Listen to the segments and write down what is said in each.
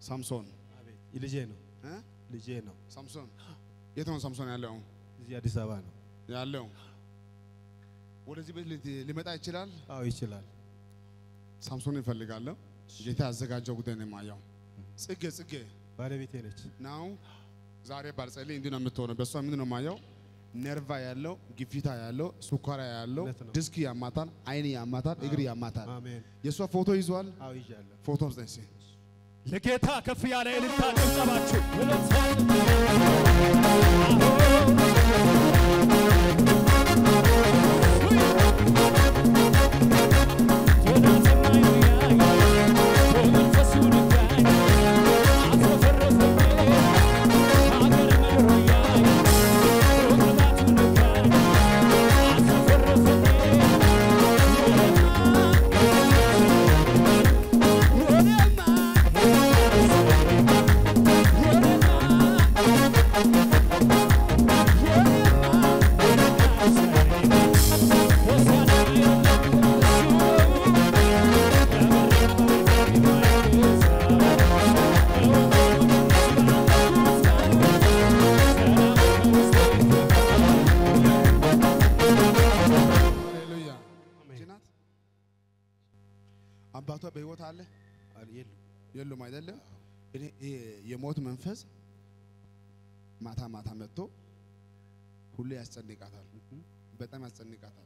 ሳምሶን አቤት ልጄ ነው እ? ልጄ ነው። ሳምሶን የት ነው ሳምሶን ያለው እዚህ አዲስ አበባ ነው። ያለው ወደዚህ ቤት ሊ- ሊመጣ ይችላል። አዎ ይችላል። ሳምሶን ይፈልጋለሁ። ጌታ ያዘጋጀው ጉዳይ ነው የማየው። ጽጌ ጽጌ ባለቤቴ ነች። ናው ዛሬ ባልጸልይ እንዲህ ነው የምትሆነው። በእሷ ምንድን ነው የማየው? ነርቫ ያለው ግፊታ ያለው ሱኳራ ያለው እውነት ነው። ዲስክ ያማታል፣ አይን ያማታል፣ እግር ያማታል። አሜን። የእሷ ፎቶ ይዟል። አዎ ይዣለሁ። ፎቶ ስጠኝ እስኪ። ለጌታ ከፍ ያለ እልልታ ጭብጨባችሁ ሃሌሉያ። ይቺ ናት። አባቷ በህይወት አለ አል- የሉም። የሉም? አይደለም። እኔ ይሄ የሞት መንፈስ ማታ ማታ መጥቶ ሁሌ ያስጨንቃታል፣ በጣም ያስጨንቃታል።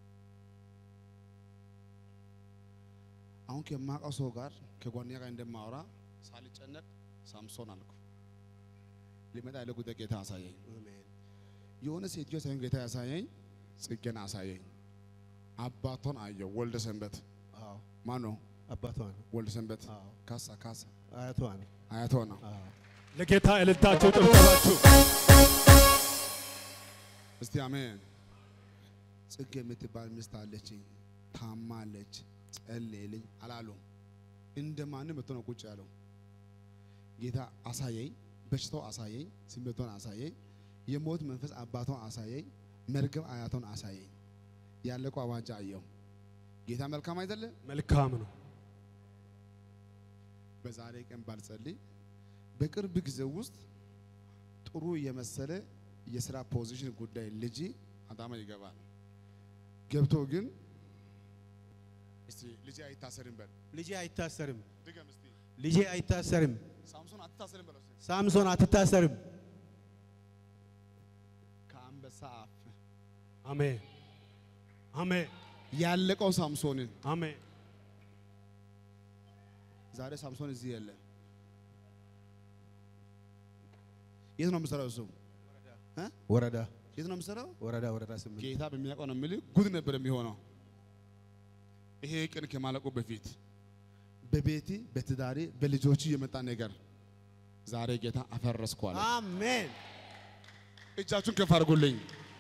አሁን ከማውቀው ሰው ጋር ከጓደኛ ጋር እንደማወራ ሳልጨነቅ ሳምሶን አልኩ። ሊመጣ ያለ ጉዳይ ጌታ አሳየኝ። አሜን። የሆነ ሴትዮ ሳይሆን ጌታ ያሳየኝ ጽጌን አሳየኝ። አባቷን አየው። ወልደ ሰንበት አዎ ማን ነው? አባቷ ነው። ወልደ ሰንበት አዎ ካሳ ካሳ አያቷ ነው። አያቷ ነው። አዎ ለጌታ እልልታችሁ ጭብጨባችሁ እስቲ አሜን። ጽጌ የምትባል ሚስት አለችኝ፣ ታማለች፣ ጸልይልኝ አላሉም። እንደ ማንም መጥቶ ነው ቁጭ ያለው። ጌታ አሳየኝ፣ በሽታው አሳየኝ፣ ስሜቷን አሳየኝ፣ የሞት መንፈስ አባቷን አሳየኝ፣ መርገም አያቷን አሳየኝ። ያለቀው አዋጃ አየው። ጌታ መልካም አይደለ? መልካም ነው። በዛሬ ቀን ባልጸልይ በቅርብ ጊዜ ውስጥ ጥሩ የመሰለ የስራ ፖዚሽን ጉዳይ ልጅ አዳማ ይገባል። ገብቶ ግን እስቲ ልጅ አይታሰርም በል ልጄ አይታሰርም። ድገም እስቲ ልጄ አይታሰርም። ሳምሶን አትታሰርም በለው እስቲ ሳምሶን አትታሰርም። ከአንበሳ አፍ አሜን አሜን ያለቀው ሳምሶንን አሜን። ዛሬ ሳምሶን እዚህ የለ። የት ነው የምሰራው? እሱ ወረዳ የት ነው የምሰራው? ወረዳ ወረዳ ስምንት ጌታ በሚያውቀው ነው የምልህ። ጉድ ነበር የሚሆነው። ይሄ ቀን ከማለቁ በፊት በቤቲ በትዳሪ በልጆች የመጣ ነገር ዛሬ ጌታ አፈረስኳል። አሜን። እጃችሁን ከፍ አድርጉልኝ።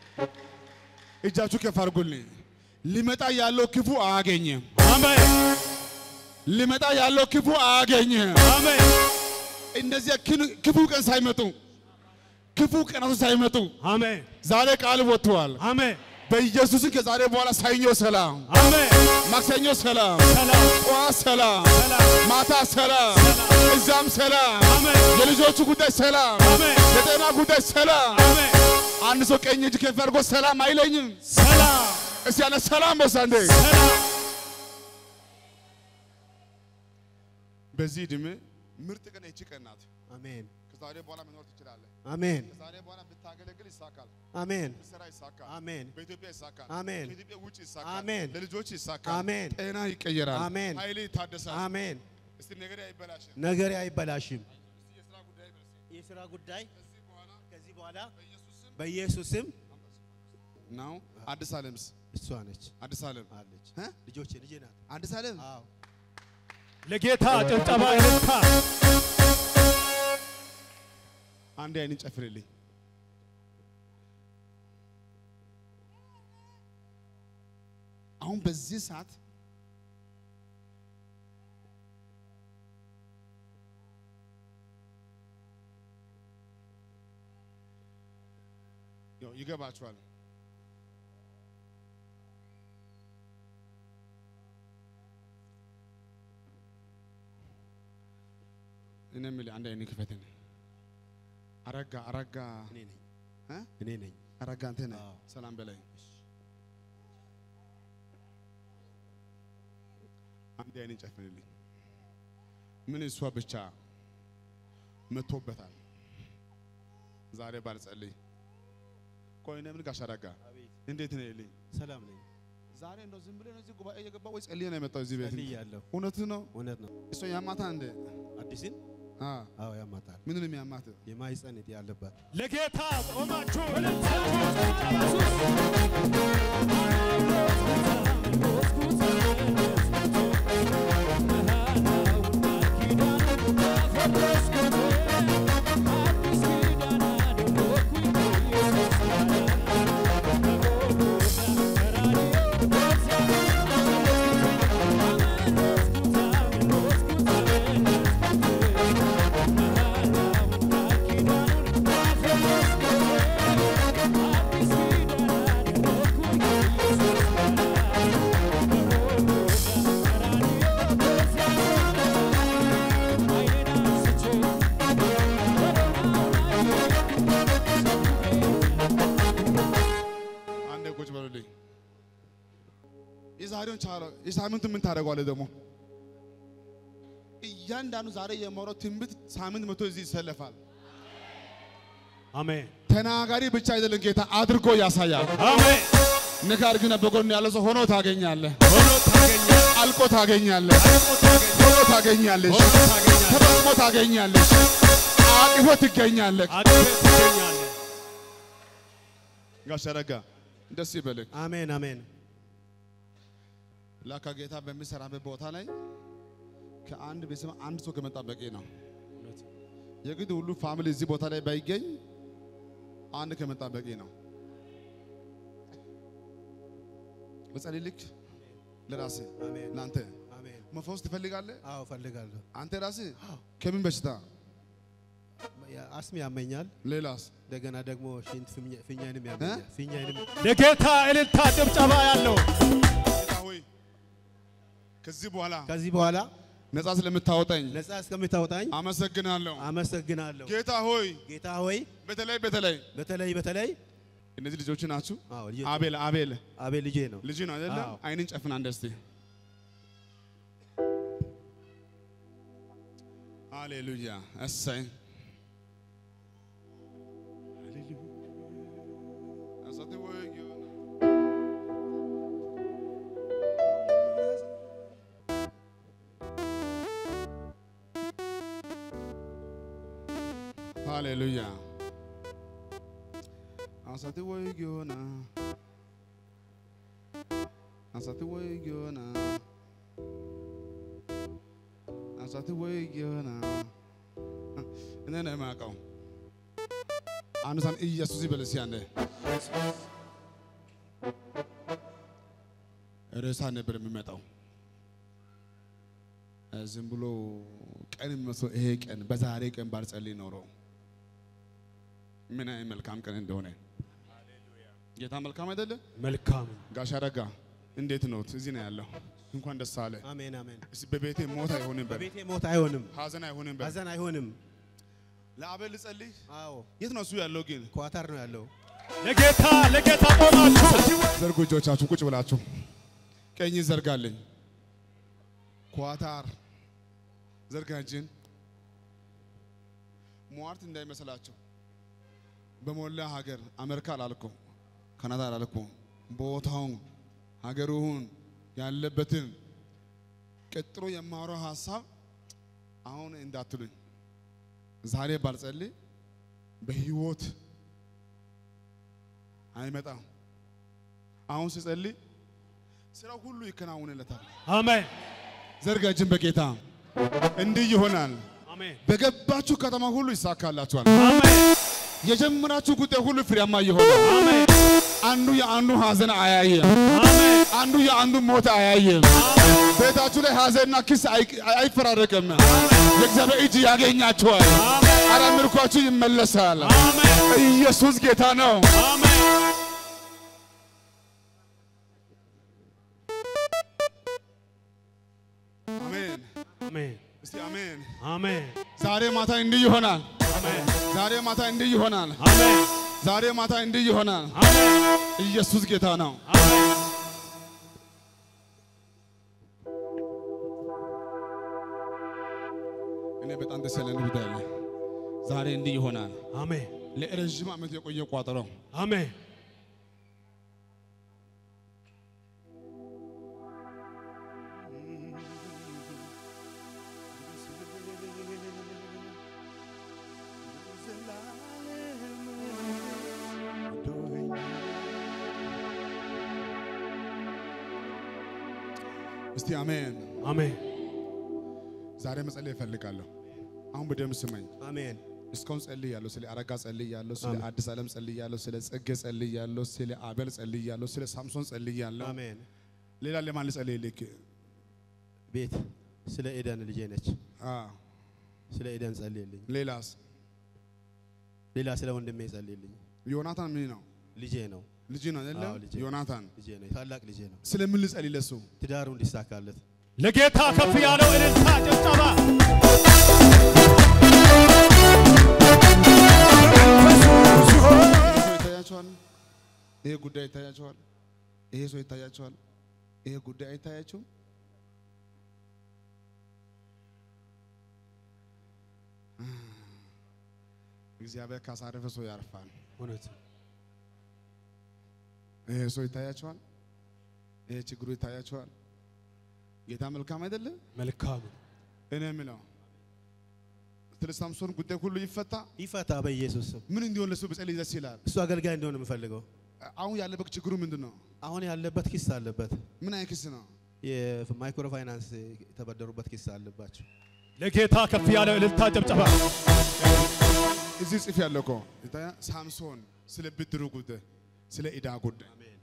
እጃችሁ ከፍ አድርጉልኝ። ሊመጣ ያለው ክፉ አያገኝም። አሜን ሊመጣ ያለው ክፉ አያገኝም። አሜን እነዚያ ክን- ክፉ ቀን ሳይመጡ ክፉ ቀናቶች ሳይመጡ አሜን ዛሬ ቃል ወጥተዋል። አሜን በኢየሱስን ከዛሬ በኋላ ሰኞ ሰላም፣ አሜን። ማክሰኞ ሰላም፣ ሰላም ጠዋት ሰላም፣ ሰላም ማታ ሰላም፣ እዛም ሰላም፣ አሜን የልጆቹ ጉዳይ ሰላም፣ አሜን የጤና ጉዳይ ሰላም። አሜን። አንድ ሰው ቀኝ እጅ ከፍ አድርጎ ሰላም አይለኝም። ሰላም እስቲ ያለ ሰላም በሳንዴ ሰላም በዚህ ዕድሜ ምርጥ ቀን ይቺ ቀን ናት። አሜን። ከዛሬ በኋላ መኖር ትችላለህ። አሜን። ከዛሬ በኋላ ብታገለግል ይሳካል፣ አሜን። ብትሰራ ይሳካል፣ አሜን። በኢትዮጵያ ይሳካል፣ አሜን። ከኢትዮጵያ ውጭ ይሳካል፣ አሜን። ለልጆች ይሳካል፣ አሜን። ጤና ይቀየራል፣ አሜን። ኃይል ይታደሳል። አሜን። እስቲ ነገር አይበላሽም። ነገሬ አይበላሽም። እስቲ የስራ ጉዳይ በል እስቲ። የሥራ ጉዳይ ከዚህ በኋላ ከዚህ በኋላ በኢየሱስ ስም በኢየሱስ ስም ነው። አዲስ ዓለምስ እሷ ነች አዲስ ዓለም አለች። እ? ልጆቼ ልጄ ናት። አዲስ ዓለም አዎ ለጌታ ጭብጨባ እልልታ አንድ አይንን ጨፍርልኝ። አሁን በዚህ ሰዓት ያው ይገባችኋል። እኔ የምልህ አንድ አይነት ክፈትን። አረጋ አረጋ እኔ ነኝ እ? እኔ ነኝ። አረጋ አንተ ነህ። አዎ። ሰላም በላይ አንድ አይነት ጨፍንልኝ። ምን እሷ ብቻ መቶበታል። ዛሬ ባልጸልይ ቆይ እኔ ምን ጋሽ አረጋ አቤት እንዴት ነው ይልኝ ሰላም ነኝ። ዛሬ እንደው ዝም ብለህ ነው እዚህ ጉባኤ እየገባ ወይ ጸልዬ ነው የመጣው እዚህ ቤት? ጸልያለሁ። እውነት ነው። እውነት ነው። እሷ ያማታ እንደ አዲስን አ አዎ ያማታል። ምን ነው የሚያማት? የማህፀን እጢ ያለባት ለጌታ ቆማችሁ እልልታችሁ አንዴ ቁጭ በሉልኝ። የዛሬውን ቻለው የሳምንቱ ምን ታደርገዋለህ ደግሞ? እያንዳንዱ ዛሬ የማወራው ትንቢት ሳምንት መቶ እዚህ ይሰለፋል። አሜን ተናጋሪ ብቻ አይደለም ጌታ አድርጎ ያሳያል። አሜን ንካር ግን በጎን ያለ ሰው ሆኖ ታገኛለህ፣ ሆኖ ታገኛለህ አልቆ ታገኛለህ፣ አልቆ ታገኛለህ ሆኖ ታገኛለሽ፣ ሆኖ ታገኛለህ ተጠቅሞ ታገኛለሽ፣ አቅፎ ትገኛለህ። አግኝተህ ትገኛለህ ጋሽ አረጋ ደስ ይበልህ። አሜን አሜን። ላካ ጌታ በሚሰራበት ቦታ ላይ ከአንድ ቤተሰብ አንድ ሰው ከመጣ በቂ ነው። የግድ ሁሉ ፋሚሊ እዚህ ቦታ ላይ ባይገኝ አንድ ከመጣ በቂ ነው። በጸልይ ልክ ለራስህ አሜን ለአንተ አሜን። መፈወስ ትፈልጋለህ? አዎ እፈልጋለሁ። አንተ ራስህ ከምን በሽታ ያ- አስም ያመኛል። ሌላስ? እንደገና ደግሞ ሽንት ፊኛ- ፊኛንም ያመኛል። ፊኛንም ለጌታ እልልታ ጭብጨባ ያለው ጌታ ሆይ ከዚህ በኋላ ከዚህ በኋላ ነፃ ስለምታወጣኝ ነፃ እስከምታወጣኝ አመሰግናለሁ። አመሰግናለሁ። ጌታ ሆይ ጌታ ሆይ በተለይ በተለይ በተለይ በተለይ እነዚህ ልጆች ናችሁ። አዎ ልጄ አቤል አቤል አቤል ልጄ ነው። ልጅ ነው አይደለ? አዎ። አይንን ጨፍን አንድ እስቲ። ሃሌሉያ እሰይ አሳቴ ወይ ጊዮን ሃሌሉያ አሳቴ ወይ ጊዮና አሳቴ ወይ ጊዮና አሳቴ ወይ ጊዮና እኔ ነው የማውቀው። አንድ ሳን ኢየሱስ ይበል እስኪ አንዴ። ርዕሳ ነበር የሚመጣው እ ዝም ብሎ ቀን የሚመስለው ይሄ ቀን በዛሬ ቀን ባልጸልይ ኖሮ ምን አይነት መልካም ቀን እንደሆነ ጌታ መልካም አይደለ? መልካም ነው። ጋሽ አረጋ እንዴት ነው? እዚህ ነው ያለው። እንኳን ደስ አለ። አሜን አሜን። እስቲ በቤቴ ሞት አይሆንም በል፣ በቤቴ ሞት አይሆንም፣ ሀዘን አይሆንም በል። ሀዘን አይሆንም። ለአቤል ልጸልይ። አዎ የት ነው እሱ ያለው ግን? ኳታር ነው ያለው። ለጌታ ለጌታ ቆማችሁ ዘርጉ እጆቻችሁ ቁጭ ብላችሁ ቀኝ ዘርጋልኝ። ኳታር ዘርጋ እጅን። ሟርት እንዳይመስላችሁ በሞላ ሀገር አሜሪካ አላልኩም፣ ካናዳ አላልኩም፣ ቦታውን ሀገሩን ያለበትን ቀጥሎ የማወራው ሀሳብ አሁን እንዳትሉኝ። ዛሬ ባልጸልይ በህይወት አይመጣም። አሁን ስጸልይ ስራው ሁሉ ይከናወንለታል። አሜን ዘርጋ እጅን በጌታ እንዲህ ይሆናል። አሜን በገባችሁ ከተማ ሁሉ ይሳካላችኋል። አሜን የጀመራችሁ ጉዳይ ሁሉ ፍሬያማ ይሆናል። አሜን አንዱ የአንዱ ሀዘን አያየም። አሜን አንዱ የአንዱ ሞት አያየም። ቤታችሁ ላይ ሀዘንና ክስ አይ- አይፈራረቅም። የእግዚአብሔር እጅ ያገኛችኋል። አረ ምርኳችሁ ይመለሳል። አሜን ኢየሱስ ጌታ ነው። አሜን አሜን። አሜን እስቲ አሜን። አሜን ዛሬ ማታ እንዲህ ይሆናል። አሜን ዛሬ ማታ እንዲህ ይሆናል። አሜን ዛሬ ማታ እንዲህ ይሆናል። አሜን ኢየሱስ ጌታ ነው። አሜን እኔ በጣም ደስ ያለን ጉዳይ አለ። ዛሬ እንዲህ ይሆናል። አሜን ለረዥም ዓመት የቆየ ቋጠሮ አሜን እስቲ አሜን። አሜን ዛሬ መጸለይ እፈልጋለሁ። አሁን በደም ስመኝ። አሜን እስካሁን ጸልያለሁ። ስለ አረጋ ጸልያለሁ፣ ስለ አሜን። አዲስ ዓለም ጸልያለሁ፣ ስለ ጽጌ ጸልያለሁ፣ ስለ አቤል ጸልያለሁ፣ ስለ ሳምሶን ጸልያለሁ። አሜን ሌላ ለማን ልጸልይ? ልክ ቤት ስለ ኤደን ልጄ ነች። አ ስለ ኤደን ጸልይልኝ። ሌላስ ሌላ ስለ ወንድሜ ጸልይልኝ። ዮናታን ምን ነው? ልጄ ነው ልጅ ነው አይደለ? አዎ፣ ልጄ። ዮናታን ልጄ ነው ታላቅ ልጄ ነው። ስለምን ልጸልይ ለሱ? ትዳሩ እንዲሳካለት ለጌታ ከፍ ያለው እልልታ ጭብጨባ ይሄ ሰው ይታያቸዋል። ይሄ ጉዳይ ይታያቸዋል። ይሄ ሰው ይታያቸዋል። ይሄ ጉዳይ አይታያቸውም። እግዚአብሔር ካሳረፈ ሰው ያርፋል። እውነት ይሄ ሰው ይታያቸዋል። ይሄ ችግሩ ይታያቸዋል። ጌታ መልካም አይደለ? መልካም እኔ የምለው ስለ ሳምሶን ጉዳይ ሁሉ ይፈታ። ይፈታ በኢየሱስ ስም። ምን እንዲሆን ለሱ ብጸልይ ደስ ይላል። እሱ አገልጋይ እንደሆነ የምፈልገው አሁን ያለበት ችግሩ ምንድን ነው? አሁን ያለበት ኪስ አለበት። ምን አይነት ክስ ነው? የማይክሮ ፋይናንስ የተበደሩበት ኪስ አለባቸው። ለጌታ ከፍ ያለው እልልታ ጭብጨባ እዚህ ጽፍ ያለው እኮ ይታያ ሳምሶን ስለ ብድሩ ጉዳይ፣ ስለ ዕዳ ጉዳይ አሜን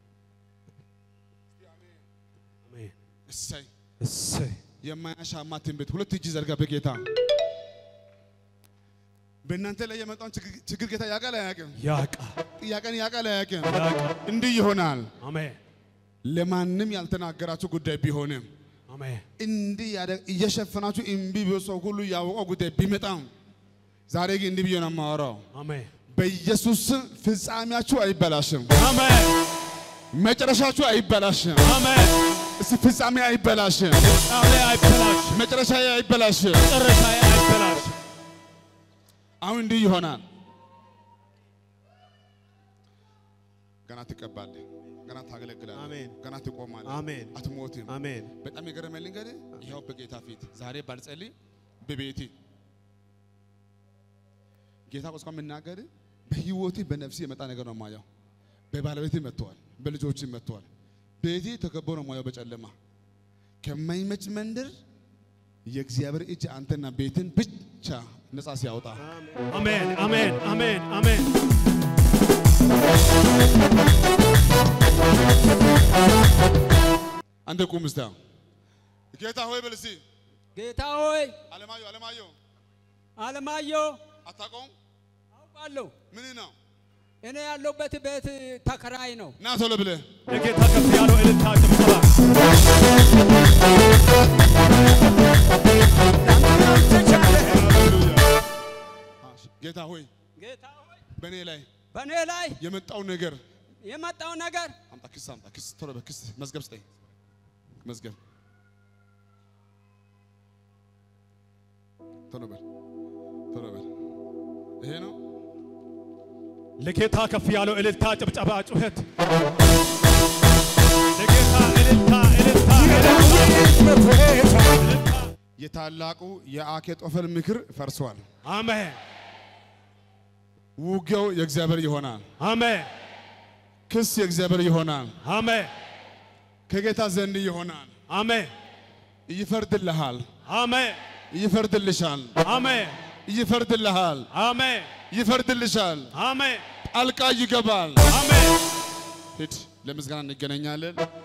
አሜን እሰይ እሰይ የማያሻማ ትንቢት ሁለት እጅ ዘርጋ በጌታ በእናንተ ላይ የመጣውን ችግር- ችግር ጌታ ያውቃል አያውቅም? ያቃ ጥያቄን ያውቃል አያውቅም? ያቃ እንዲህ ይሆናል። አሜን ለማንም ያልተናገራችሁ ጉዳይ ቢሆንም አሜን እንዲህ ያደ- እየሸፈናችሁ እምቢ ብሎ ሰው ሁሉ ያወቀው ጉዳይ ቢመጣም ዛሬ ግን እንዲህ ብዬ ነው የማወራው። አሜን በኢየሱስ ስም ፍጻሜያችሁ አይበላሽም፣ አሜን መጨረሻችሁ አይበላሽም። አሜን እስቲ ፍጻሜ አይበላሽም፣ ቃሌ አይበላሽ መጨረሻ አይበላሽም። መጨረሻዬ አይበላሽ አሁን እንዲህ ይሆናል። ገና ትቀባለህ፣ ገና ታገለግላለህ፣ አሜን። ገና ትቆማለህ፣ አሜን አትሞትም። አሜን በጣም የገረመኝ ልንገር፣ ይኸው በጌታ ፊት ዛሬ ባልጸልይ በቤቴ ጌታ ቆስቋ የምናገር በህይወቴ በነፍሴ የመጣ ነገር ነው የማየው። በባለቤቴ መጥተዋል፣ በልጆች መጥተዋል። ቤቴ ተከቦ ነው የማየው በጨለማ ከማይመች መንደር የእግዚአብሔር እጅ አንተና ቤትን ብቻ ነፃ ሲያወጣ አሜን አሜን አሜን አሜን አንተ ቁም እስቲ አሁን። ጌታ ሆይ በል እስቲ ጌታ ሆይ አለማየሁ አለማየሁ አለማየሁ አታውቀውም? አውቃለሁ። ምን ነው እኔ ያለሁበት ቤት ተከራይ ነው። ና ቶሎ ብለህ ለጌታ ከፍ ያለው እልልታ ጭብጨባ ጌታ ሆይ ጌታ ሆይ በእኔ ላይ በእኔ ላይ የመጣው ነገር የመጣው ነገር አምጣ፣ ክስ አምጣ፣ ክስ ቶሎ በል ክስ መዝገብ ስጠኝ፣ መዝገብ ቶሎ በል ቶሎ በል። ይሄ ነው ለጌታ ከፍ ያለው እልልታ ጭብጨባ ጩኸት ለጌታ እልልታ እልልታ እልልታ የታላቁ የአኬጦፈል ምክር ፈርሷል። አሜን ውጊያው የእግዚአብሔር ይሆናል። አሜን ክስ የእግዚአብሔር ይሆናል። አሜን ከጌታ ዘንድ ይሆናል። አሜን ይፈርድልሃል፣ አሜን ይፈርድልሻል፣ አሜን ይፈርድልሃል፣ አሜን ይፈርድልሻል። አሜን ጣልቃ ይገባል። አሜን ሂድ፣ ለምስጋና እንገናኛለን።